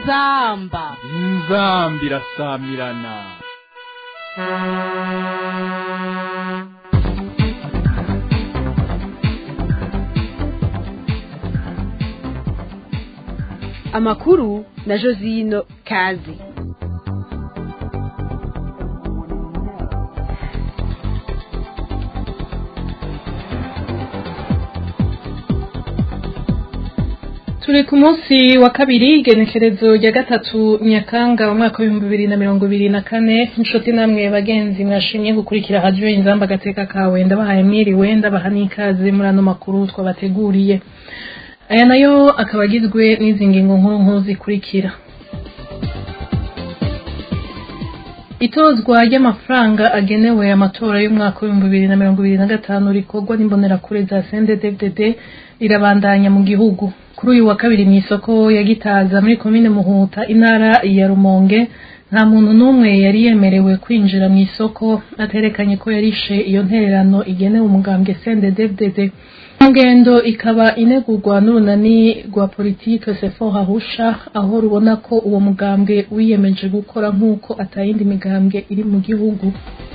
inzamba inzambi irasamirana amakuru na josino kazi turi ku munsi wa kabiri igenekerezo rya gatatu nyakanga mu mwaka w'ibihumbi bibiri na mirongo ibiri na kane inshuti namwe bagenzi mwashimye gukurikira radiyo inzamba agateka kawe ndabahaye mwiriwe ndabaha n'ikaze muri ano makuru twabateguriye aya nayo akaba agizwe n'izi ngingo nkuru nkuru zikurikira itozwa ry'amafaranga agenewe amatora y'umwaka w'ibihumbi bibiri na mirongo ibiri na gatanu rikorwa n'imbonerakure za CNDD-FDD rirabandanya mu gihugu kuri uyu wa kabiri mu isoko ya Gitaza muri komine Muhuta intara ya Rumonge nta muntu n'umwe yari yemerewe kwinjira mu isoko aterekanye ko yarishe iyo ntererano igenewe umugambwe CNDD-FDD ngendo ikaba inegurwa n'urunani rwa politike sefo hahusha aho rubona ko uwo mugambwe wiyemeje gukora nk'uko atayindi migambwe iri mu gihugu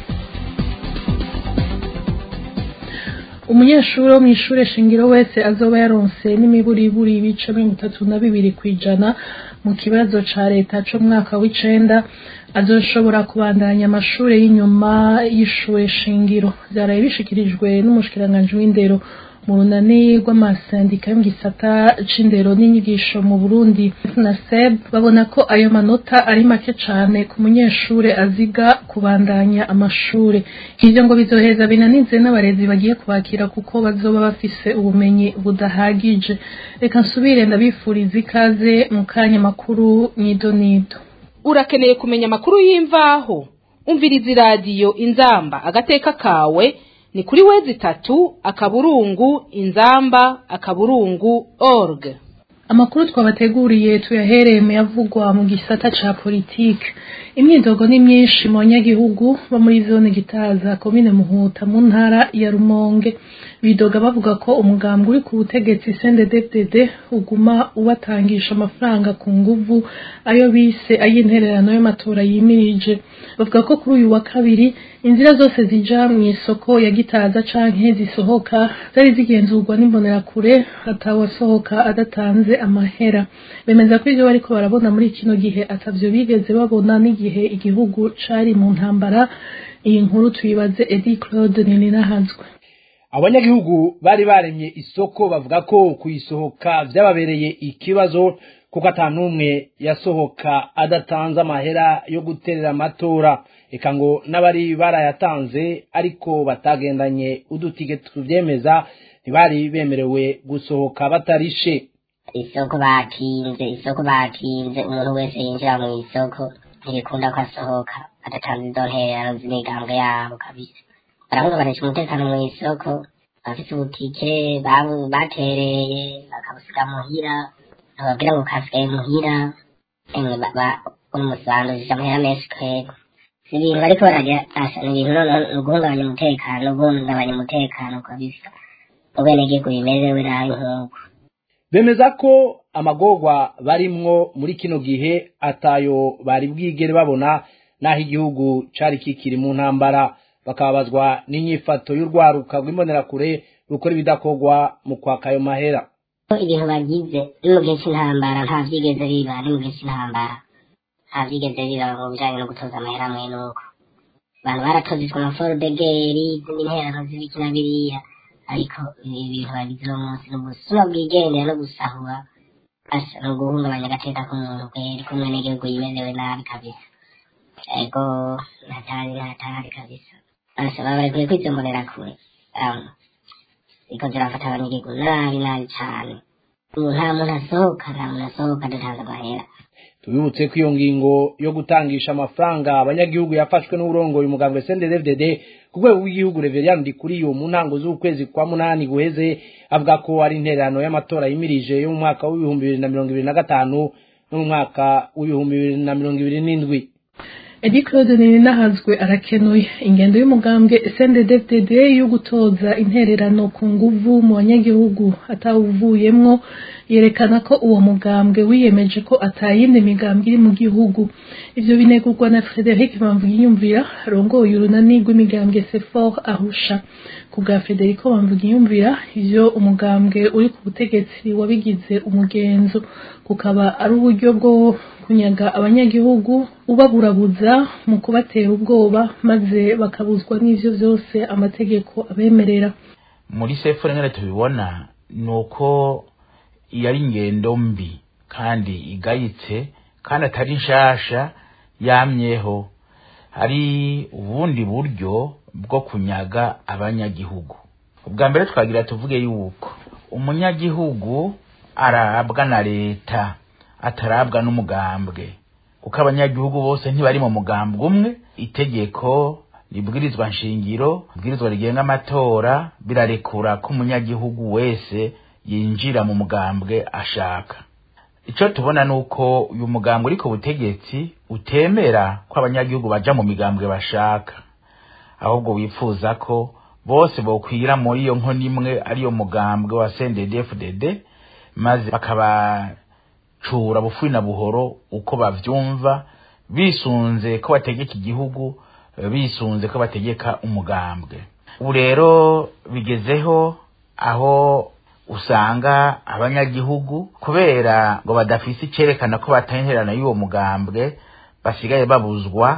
umunyeshuri wo mu ishure shingiro wese azoba yaronse n'imiburiburi ibice mirongo itatu na bibiri ku ijana mu kibazo ca leta co mu mwaka w'icenda azoshobora kubandanya amashure y'inyuma y'ishure shingiro vyaraye bishikirijwe n'umushikiranganji w'indero mu runani rw'amasendika yo mu gisata c'indero n'inyigisho mu burundi na seb babona ko ayo manota ari make cane ku munyeshure aziga kubandanya amashure ivyo ngo bizoheza binanize n'abarezi bagiye kubakira kuko bazoba bafise ubumenyi budahagije reka nsubire ndabifuriza ikaze mu kanya makuru nido nido urakeneye kumenya amakuru y'imvaho umviriza iradiyo inzamba agateka kawe ni kuri wezi tatu akaburungu inzamba akaburungu org amakuru twabateguriye tuyahereye mu yavugwa mu gisata ca politike imyidogo ni myinshi mu banyagihugu bo muri zone gitaza komine muhuta mu ntara ya rumonge bidoga bavuga ko umugambwe uri ku butegetsi CNDD-FDD uguma ubatangisha amafaranga ku nguvu ayo bise ay'intererano y'amatora yimirije bavuga ko kuri uyu wa kabiri inzira zose zija mu isoko ya gitaza canke zisohoka zari zigenzurwa n'imbonerakure atawasohoka adatanze amahera bemeza ko ivyo bariko barabona muri kino gihe atavyo bigeze babona n'igihe igihugu cari mu ntambara iyi nkuru tuyibaze Eddie Claude Nininahazwe abanyagihugu bari baremye isoko bavuga ko kuyisohoka vyababereye ikibazo kuko ata n'umwe yasohoka adatanze amahera yo guterera amatora eka ngo n'abari barayatanze ariko batagendanye udutike tuvyemeza ntibari bemerewe gusohoka batarishe isoko bakinze isoko bakinze umuntu wese yinjira mu isoko ntibikunda ko asohoka adatanze izo ntererano z'imigambwe yabo kabisa barahungabanisha umutekano mu isoko abafite ubutike batereye bakabusiga muhira bababwira ngo kasigaye muhira emwe umusobanurira amahera menshi twego si ibintu bariko baragira asha ni ibintu ni uguhungabanya umutekano guhungabanya umutekano kabisa ubwenegihugu bimerewe nabi nk'uko bemeza ko amagorwa barimwo muri kino gihe atayo bari bwigere babona n'aho igihugu cari kikiri mu ntambara bakababazwa n'inyifato y'urwaruka rw'imbonerakure rukora ibidakorwa mu kwaka ayo mahera ibintu bagize ni mu gihe c'intambara nta vyigeze biba ni mu gihe c'intambara nta vyigeze biba mu bijanye no gutoza amahera amwe n'uko abantu baratozejwe amaforudegeri izindi nterano z'ibiki na biriya ariko ibi bintu bagize uno munsi ni ubusuma bwigendera no gusahura asa ni uguhungabanya agateka k'umuntu kweri k'umwenegihugu yimerewe nabi kabisa ego ntatari ntatari kabisa asa baba barekuye kwizombonera kure ziko zirafata abanyagihugu nabi nabi cane ubu nta muntu asohoka nta muntu asohoka adatanze amahera tubibutse ko iyo ngingo yo gutangisha amafaranga abanyagihugu yafashwe n'uburongoye umugambwe CNDD-FDD ku rwego rw'igihugu Reverien Ndikuriyo mu ntango z'ukwezi kwa munani guheze avuga ko ari intererano y'amatora yimirije yo mu mwaka w'ibihumbi bibiri na mirongo ibiri na gatanu no mu mwaka w'ibihumbi bibiri na mirongo ibiri n'indwi edi claude ninahazwe arakenuye ingendo y'umugambwe sndfdd yo gutoza intererano ku nguvu mu banyagihugu atawuvuyemwo yerekana ko uwo mugambwe wiyemeje ko atayindi migambwe iri mu gihugu ivyo binegurwa na frederic bamvugiyumvira arongoye urunani rw'imigambwe sefor ahusha ku bwa federico bamvugiyumvira ivyo umugambwe uri ku butegetsi wabigize umugenzo kukaba ari uburyo bwo kunyaga abanyagihugu ubaburabuza mu kubatera ubwoba maze bakabuzwa n'ivyo vyose amategeko abemerera muri sefu nyine tubibona ni uko iyo ari ingendo mbi kandi igayitse kandi atari nshasha yamyeho hari ubundi buryo bwo kunyaga abanyagihugu ubwa mbere twagira tuvuge yuko umunyagihugu arabwa na leta atarabwa n'umugambwe kuko abanyagihugu bose ntibari mu mugambwe umwe itegeko ibwirizwa nshingiro ibwirizwa rigenga amatora birarekura ko umunyagihugu wese yinjira mu mugambwe ashaka icyo tubona ni uko uyu mugambwe uri ku butegetsi utemera ko abanyagihugu baja mu migambwe bashaka ahubwo wifuza ko bose bokwira muri iyo nkono imwe ariyo mugambwe wa CNDD-FDD maze bakabacura bufi na buhoro uko bavyumva bisunze ko bategeka igihugu bisunze ko bategeka umugambwe ubu rero bigezeho aho usanga abanyagihugu kubera ngo badafise icerekana ko batenherana y'uwo mugambwe basigaye babuzwa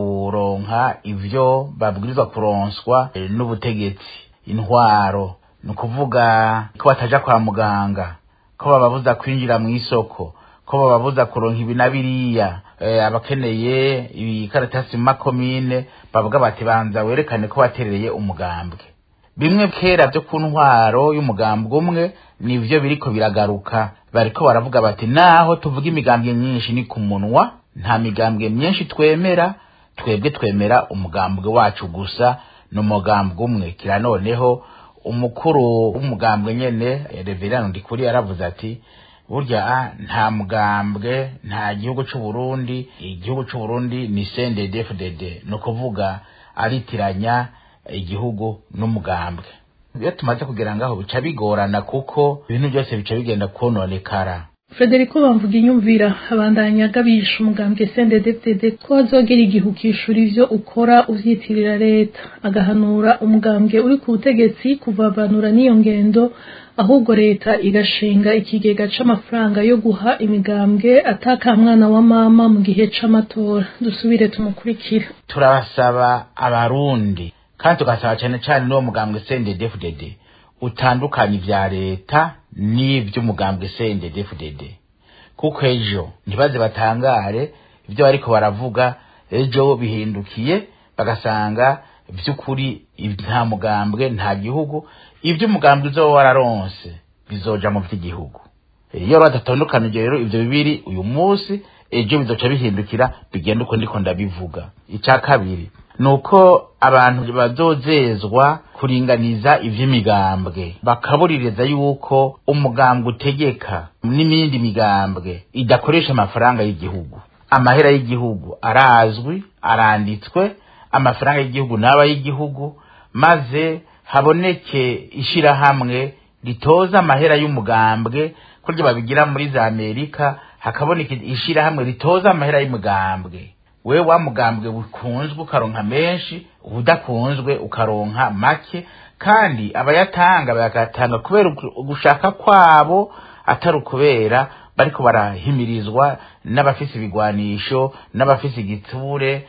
kuronka ivyo babwirizwa kuronswa eh, n'ubutegetsi intwaro ni ukuvuga ko bataja kwa muganga ko bababuza kwinjira mu isoko ko bababuza kuronka ibi na biriya eh, abakeneye ibikaratasi mu makomine bavuga bati banza werekane ko waterereye umugambwe bimwe kera byo ku ntwaro y'umugambwe umwe nivyo biriko biragaruka bariko baravuga bati naho tuvuga imigambwe myinshi ni ku munwa nta migambwe myinshi twemera twebwe twemera umugambwe wacu gusa ni umugambwe umwe kira noneho umukuru w'umugambwe nyene eh, reverano ndikuri yaravuze ati burya ah, nta mugambwe nta gihugu c'u Burundi igihugu c'u Burundi ni CNDD-FDD ni ukuvuga aritiranya igihugu n'umugambwe iyo tumaze kugera ngaho bica bigorana kuko ibintu byose bica bigenda kononekara Federico bamvuga inyumvira abandanya agabisha umugambwe CNDD-FDD ko azogera igihe ukishura ivyo ukora uvyitirira leta agahanura umugambwe uri ku butegetsi kuvavanura n'iyo ngendo ahubwo leta igashinga ikigega c'amafaranga yo guha imigambwe ataka mwana wa mama mu gihe c'amatora dusubire tumukurikira turabasaba abarundi kandi tugasaba cyane cyane n'uwo mugambwe CNDD-FDD utandukanye ivya leta n'ivy'umugambwe CNDD-FDD kuko ejo ntibaze batangare ivyo bariko baravuga ejo bihindukiye bagasanga vy'ukuri nta mugambwe nta gihugu ivyo umugambwe uzoba wararonse bizoja mu vy'igihugu iyo badatandukanije rero ivyo bibiri uyu munsi ejo bizoca bihindukira bigenda uko ndiko ndabivuga ica kabiri nuko abantu bazozezwa kuringaniza ivy'imigambwe bakabuririza yuko umugambwe utegeka n'imindi migambwe idakoresha amafaranga y'igihugu amahera y'igihugu arazwi aranditswe amafaranga y'igihugu n'aba y'igihugu maze haboneke ishirahamwe ritoza amahera y'umugambwe kurya babigira muri za amerika hakaboneka ishirahamwe ritoza amahera y'umugambwe we wa mugambwe ukunzwe ukaronka menshi udakunzwe ukaronka make kandi abayatanga bayagatanga kubera ugushaka kwabo atari ukubera bariko barahimirizwa n'abafise ibigwanisho n'abafise igitsure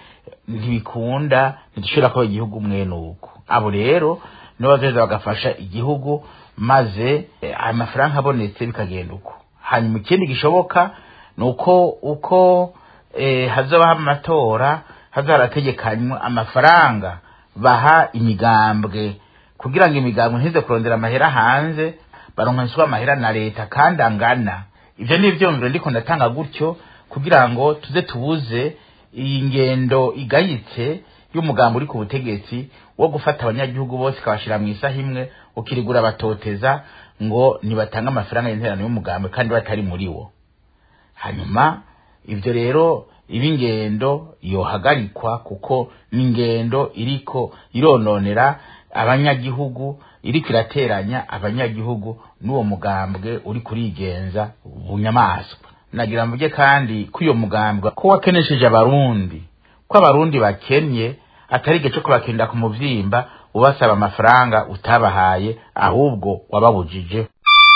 ntibikunda ntidushobora kuba igihugu mwene uko abo rero nibo bazoza bagafasha igihugu maze amafaranga abonetse bikagenda uko hanyuma ikindi gishoboka ni uko uko hazabaho amatora hazarategekanywa amafaranga baha imigambwe kugira ngo imigambwe ntize kurondera amahera hanze baronkeswa amahera na leta kandi angana ibyo ni ibyumviro ndiko ndatanga gutyo kugira ngo tuze tubuze iyi ngendo igayitse y'umugambi uri ku butegetsi wo gufata abanyagihugu bose ikabashyira mu isaha imwe ukirigura batoteza ngo ntibatange amafaranga y'interano y'umugambi kandi batari muri wo hanyuma ibyo rero iba ingendo yohagarikwa kuko ni ingendo iriko irononera abanyagihugu iriko irateranya abanyagihugu n'uwo mugambwe uri kurigenza bunyamaswa nagira mvuge kandi ko uyo mugambwe ko wakenesheje abarundi ko abarundi bakennye atari igihe cyo kubakinda ku muvyimba ubasaba amafaranga utabahaye ahubwo wababujije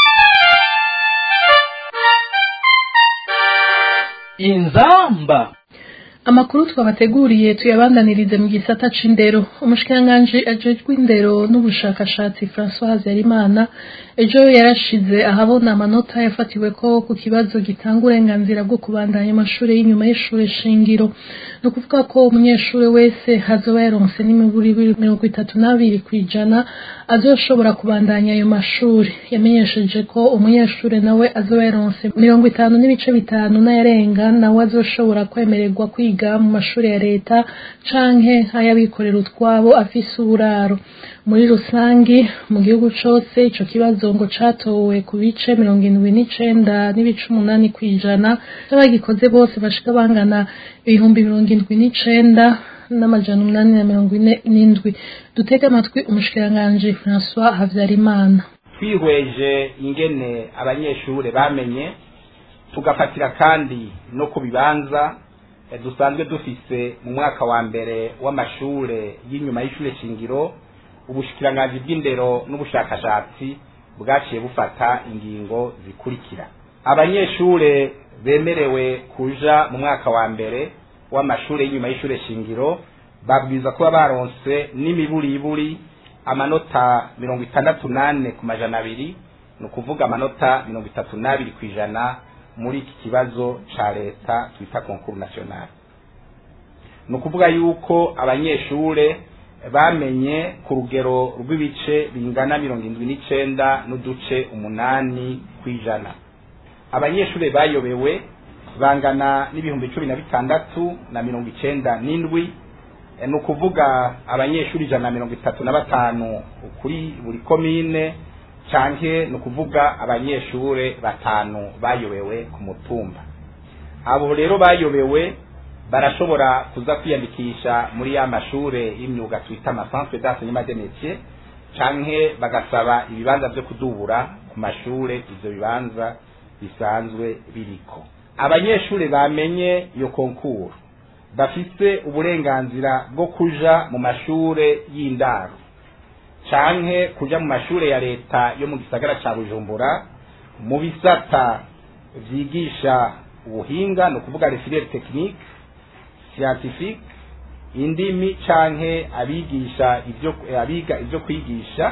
inzamba amakuru twabateguriye tuyabandanirize mu gisata c'indero umushikiranganji ajejwe indero n'ubushakashatsi François Habyarimana ejo yarashize ahabona amanota yafatiwe ko ku kibazo gitanga uburenganzira bwo kubandanya amashuri y'inyuma y'ishure shingiro ni ukuvuga ko umunyeshuri wese hazoba yaronse n'imiburi mirongo itatu n'abiri kw'ijana azoshobora kubandanya ayo mashuri yamenyesheje ko umunyeshuri nawe azoba yaronse mirongo itanu n'ibice bitanu n'ayarenga nawe azoshobora kwemererwa kwiga mu mashuri ya leta canke nk'ay'abikorera utwabo afise uburaro muri rusangi mu gihugu cose ico kibazo ngo catowe ku bice mirongo indwi n'icenda n'ibice umunani kw'ijana n'abagikoze bose bashika bangana ibihumbi mirongo indwi n'icenda n'amajana umunani na mirongo ine n'indwi dutege amatwi umushikiranganji François Havyarimana twihweje ingene abanyeshure bamenye tugafatira kandi no ku bibanza eh, dusanzwe dufise mu mwaka wa mbere w'amashure y'inyuma y'ishure shingiro ubushikiranganji bw'indero n'ubushakashatsi bwaciye bufata ingingo zikurikira abanyeshure bemerewe kuja mu mwaka wa mbere w'amashure y'inyuma y'ishure shingiro babwiza kuba baronse n'imiburiburi amanota mirongo itandatu nane ku majana abiri ni ukuvuga amanota mirongo itatu n'abiri ku ijana muri iki kibazo ca leta twita konkuru national ni ukuvuga yuko abanyeshure bamenye ku rugero rw'ibice bingana mirongo indwi n'icenda n'uduce umunani kw'ijana abanyeshure bayobewe bangana n'ibihumbi cumi na bitandatu na mirongo icenda n'indwi ni ukuvuga abanyeshuri ijana na mirongo itatu na batanu kuri buri komine canke ni ukuvuga abanyeshure batanu bayobewe ku mutumba abo rero bayobewe barashobora kuza kwiyandikisha muri ya mashure y'imyuga twita amasantre d'enseignement des métiers canke bagasaba ibibanza vyo kudubura ku mashure ivyo bibanza bisanzwe biriko abanyeshure bamenye iyo konkuru bafise uburenganzira bwo kuja mu mashure y'indaro canke kuja mu mashure ya leta yo mu gisagara ca bujumbura mu bisata vyigisha ubuhinga ni ukuvuga refiliere technique scientifique indimi canke abigisha ivyo abiga ivyo kwigisha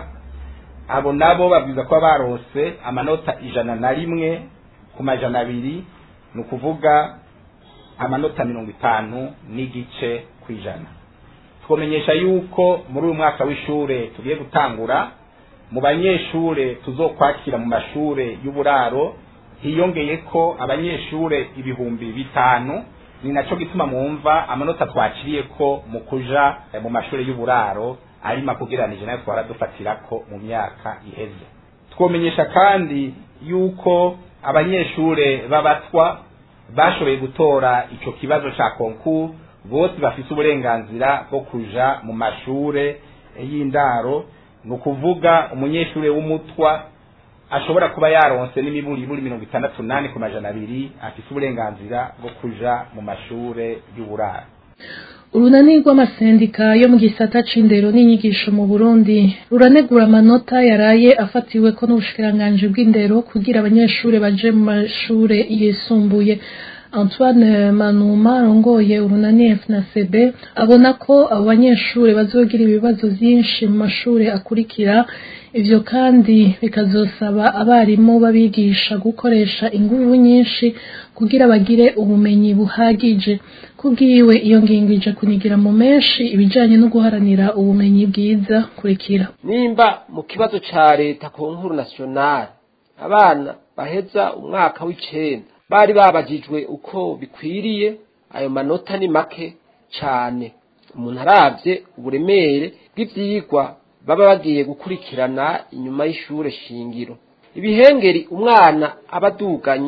abo nabo babwiza kuba baronse amanota ijana na rimwe ku majana abiri ni ukuvuga amanota mirongo itanu n'igice ku ijana twamenyesha yuko muri uyu mwaka w'ishure tugiye gutangura mu banyeshure tuzokwakira mu mashure y'uburaro hiyongeye ko abanyeshure ibihumbi bitanu ni naco gituma mwumva amanota twaciriye ko mu kuja mu mashure y'uburaro ari makugeranije nayo twara dufatirako mu myaka iheze twomenyesha kandi yuko abanyeshure b'abatwa bashoboye gutora ico kibazo ca konkuru bose bafise uburenganzira bwo kuja mu mashure y'indaro ni ukuvuga umunyeshure w'umutwa ashobora kuba yaronse n'imiburiburi mirongo itandatu nane ku majana abiri afise uburenganzira bwo kuja mu mashure y'uburaro urunani rw'amasendika yo mu gisata c'indero n'inyigisho mu burundi ruranegura amanota yaraye afatiwe ko n'ubushikiranganji bw'indero kugira abanyeshure baje mu mashure yisumbuye antoine manuma arongoye urunani fnacb abona ko abo banyeshure bazogira ibibazo vyinshi mu mashure akurikira ivyo kandi bikazosaba abarimu babigisha gukoresha inguvu nyinshi kugira bagire ubumenyi buhagije kubwiwe iyo ngingo ije kunigira mu menshi ibijanye no guharanira ubumenyi bwiza kurikira nimba mu kibazo ca leta ku nkuru nationale abana baheza umwaka w'icenda bari babajijwe uko bikwiriye ayo manota ni make cane umuntu aravye uburemere bw'ivyigwa baba bagiye gukurikirana inyuma y'ishure shingiro ibihengeri umwana aba aduganye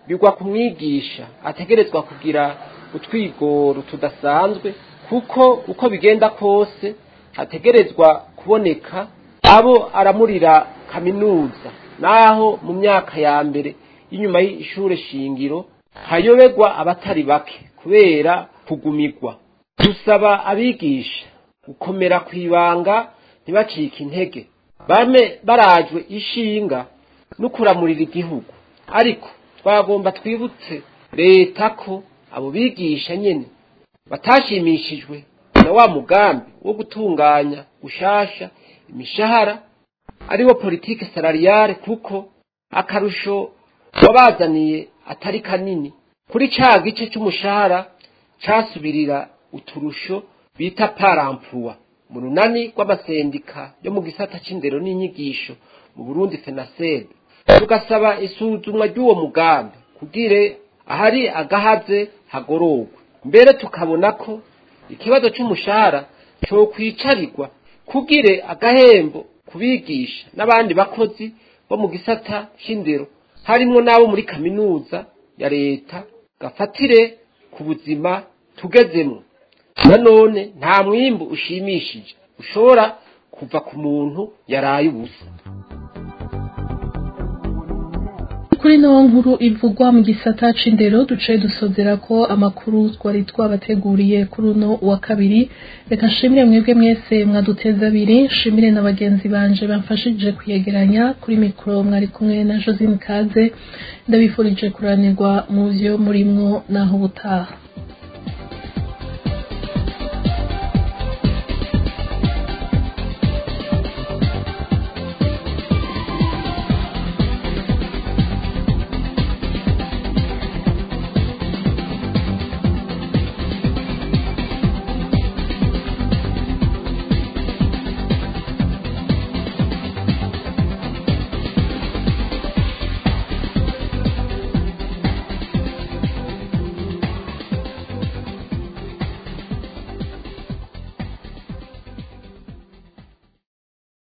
bigwa ku mwigisha ategerezwa kugira utwigoro tudasanzwe kuko uko bigenda kose hategerezwa kuboneka abo aramurira kaminuza naho mu myaka ya mbere y'inyuma y'ishure shingiro hayoberwa abatari bake kubera kugumirwa dusaba abigisha gukomera ku ibanga ntibacike intege bame barajwe ishinga no kuramurira igihugu ariko twagomba twibutse leta ko abo bigisha nyene batashimishijwe na wa mugambi wo gutunganya gushasha imishahara ariwo politike salariale kuko akarusho wabazaniye atari kanini kuri ca gice c'umushahara casubirira uturusho bita paramploi mu runani rw'amasendika yo mu gisata c'indero n'inyigisho mu Burundi FENASEB tugasaba isuzumwa ry'uwo mugambi kugire ahari agahaze hagororwa mbere tukabona ko ikibazo c'umushahara cyo kwicarirwa kugire agahembo kubigisha n'abandi bakozi bo mu gisata c'indero harimwo n'abo muri kaminuza ya leta gafatire ku buzima tugezemo nanone nta mwimbu ushimishije ushobora kuva ku muntu yaraye ubusa kuri no nkuru ivugwa mu gisata c'indero duce dusozera ko amakuru twari twabateguriye kuri uno wa kabiri reka nshimire mwebwe mwese mwaduteza abiri nshimire na bagenzi banje bamfashije kuyegeranya kuri mikoro mwari kumwe na josine kaze ndabifurije kuranirwa mu vyo murimwo naho ubutaha